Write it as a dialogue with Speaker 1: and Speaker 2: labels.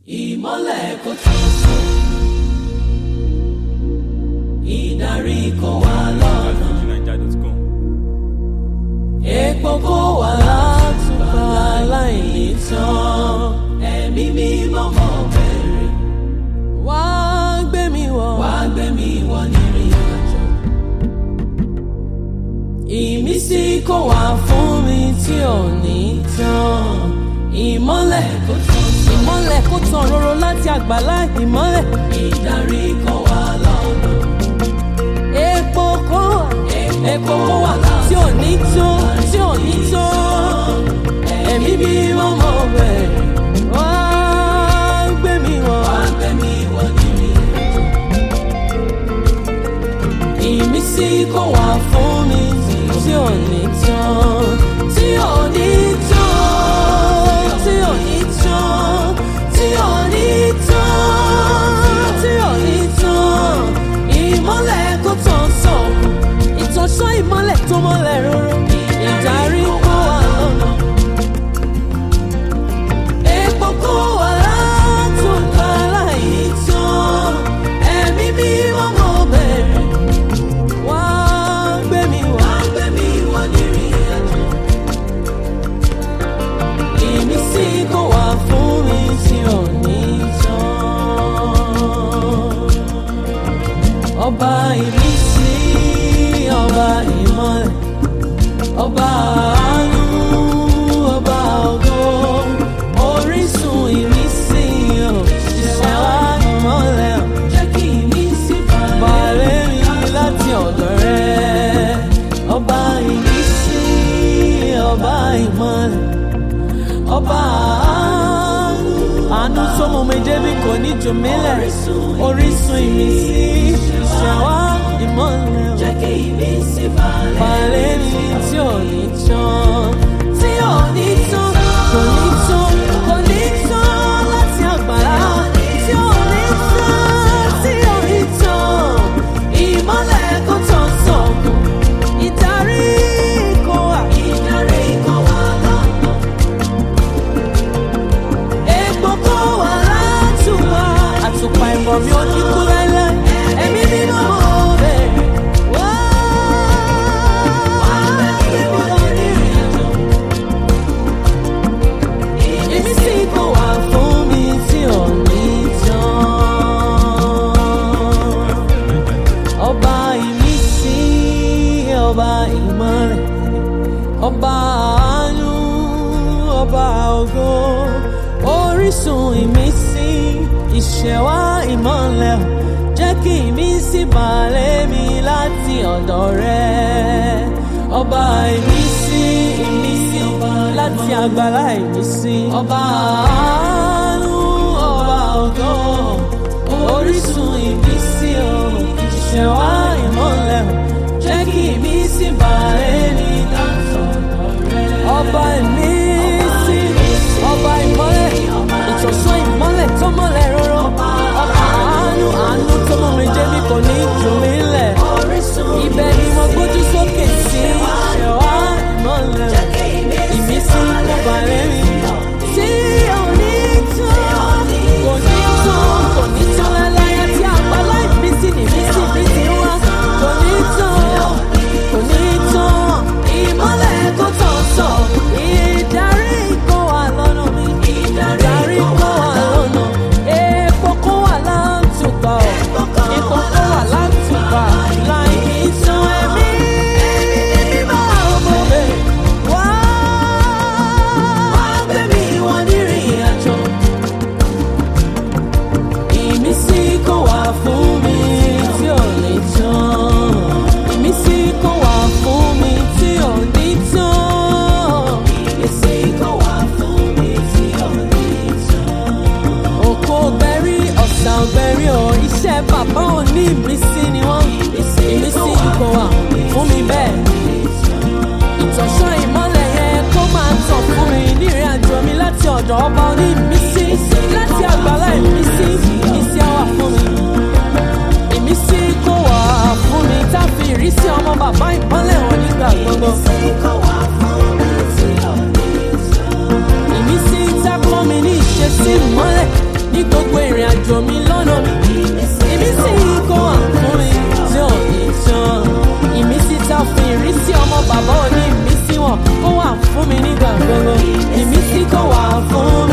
Speaker 1: ìmọ́lẹ̀ kò tán sọ ìdarí kò wá lọ́nà
Speaker 2: FujiNiger.com.
Speaker 1: epo kò wá látùbà láìní tán ẹ̀mí mímọ́ mọ́ bẹ̀rẹ̀ wá gbé mi wọ̀ wá gbé mi wọ̀ nírìn àjò ìmísí kò wá fún mi tí ò ní tán ìmọ́lẹ̀ kò tán sọ ìmọ́lẹ̀ kò tán roro láti àgbàlá ìmọ́lẹ̀ ìdarí kò wá lọ́nà epo kò wá epo kò wá tí ò ní tó tí ò ní tó ẹ̀mí bí wọ́n mọ̀ bẹ́ẹ̀ wá gbé mi wọ̀ wá gbé mi wọ̀ nírìn àjò ìmísí kò wá fún mi tí ò ní tán tí ò ní tán tí ò ní tán tí ò ní tán tí ò ní tán ìmọ́lẹ̀ kò tán sọ̀kù ìtọ́sọ́ ìmọ́lẹ̀ tó mọ́lẹ̀ rúru ìdarí kò wá lọ́nà epo kò wá látòkà láì tán ẹ̀mí bí wọ́n mọ̀ bẹ̀rẹ̀ wá gbé mi wá gbé mi wá nírìn àjò ìmísí kò wá fún mi tí ò ní tán ọba ìmísí ọba ìmọ́lẹ̀ ọba àánú ọba ògo orísun ìmísí ò ṣiṣẹ́ wá ìmọ́lẹ̀ ò jẹ́ kí ìmísí balẹ̀ mi láti ọ̀dọ̀ rẹ ọba ìmísí ọba ìmọ́lẹ̀ ọba àánú àánú tó mú mi débi kò ní jù mí lẹ̀ orísun ìmísí ṣàwá ìmọ́lẹ̀ jẹ́ kí ìmísí balẹ̀ mi tí ò ní tán tí ò ní tán kò ní tán kò ní tán láti àgbàlá tí ò ní tán tí ò ní tán ìmọ́lẹ̀ kò tán sọ̀kù ìdarí kò wá ìdarí kò wá lọ́nà epo kò wá látùwà àtùpà ìmọ̀ mi ò ní kú láíláí ẹ̀mí nínú ọ̀rẹ́ wá wá lórí ìrìnàjò ìmísí kò wá fún mi tí ò ní tán ọba ìmísí ọba ìmọ̀lẹ̀ ọba àánú ọba ògo orísun ìmísí ìṣẹ̀wá ìmọ̀lẹ̀ jẹ́ kí ìmísí balẹ̀ mi láti ọ̀dọ̀ rẹ ọba ìmísí ìmísí láti àgbàlá ìmísí ọba àánú ọba ògo orísun ìmísí o ìṣẹ̀wá ìmọ̀lẹ̀ jẹ́ kí ìmísí balẹ̀ mi láti ọ̀dọ̀ rẹ ọba ìmísí ọba ìmọ́lẹ̀ ìtọ̀sán ìmọ́lẹ̀ tó mọ́lẹ̀ rọ́rọ́ ọba àánú àánú tó mọ́ mi débi kò ní jù mí lẹ̀ ibẹ̀ ni mo gbójú sókè sí ṣẹ̀wá ìmọ́lẹ̀ ìmísí kò balẹ̀ mi tí ò ní tán kò ní tán kò ní tán láláyà tí àgbàlá ìmísí nìmísí mi ti wá kò ní tán kò ní tán ìmọ́lẹ̀ kò tán sọ ìdarí kò wà lọ́nà mi ìdarí kò wà lọ́nà epo kò wà látùbà ọ̀ epo kò wà látùbà láì ní tán ẹ̀mí mímọ́ ọmọ bẹ́ẹ̀ wá gbé mi wọ nírìn àjò ìmísí kò wá fún mi tí ò ní tán ìmísí kò wá fún mi tí ò ní tán ìmísí kò wá fún mi tí ò ní tán. òkò gbẹ̀rí ọ̀sà ọ̀gbẹ̀rí ọ̀ iṣẹ́ bàbá ò ní ìmísí ni wọ́n ìmísí kò wá fún mi bẹ́ẹ̀ ìtọ̀sán ìmọ́lẹ̀ yẹn kó máa tàn fún mi nírìn àjò mi láti ọ̀dọ̀ ọba oní ìmísí láti àgbàlá ìmísí ìmísí á wà fún mi. ìmísí kó wà fún mi tá a fi ìrísí ọmọ bàbá ìmọ́lẹ̀ wọn nígbà gbogbo. ìmísí tá a kọ́ mi ní ìṣesí ìmọ́lẹ̀ ní òjò mi lọ́nà mi ìmísí kó wà fún mi tí ò ní tán ìmísí tá a fi ìrísí ọmọ bàbá òní ìmísí wọn kó wà fún mi nígbà gbogbo ìmísí kó wà fún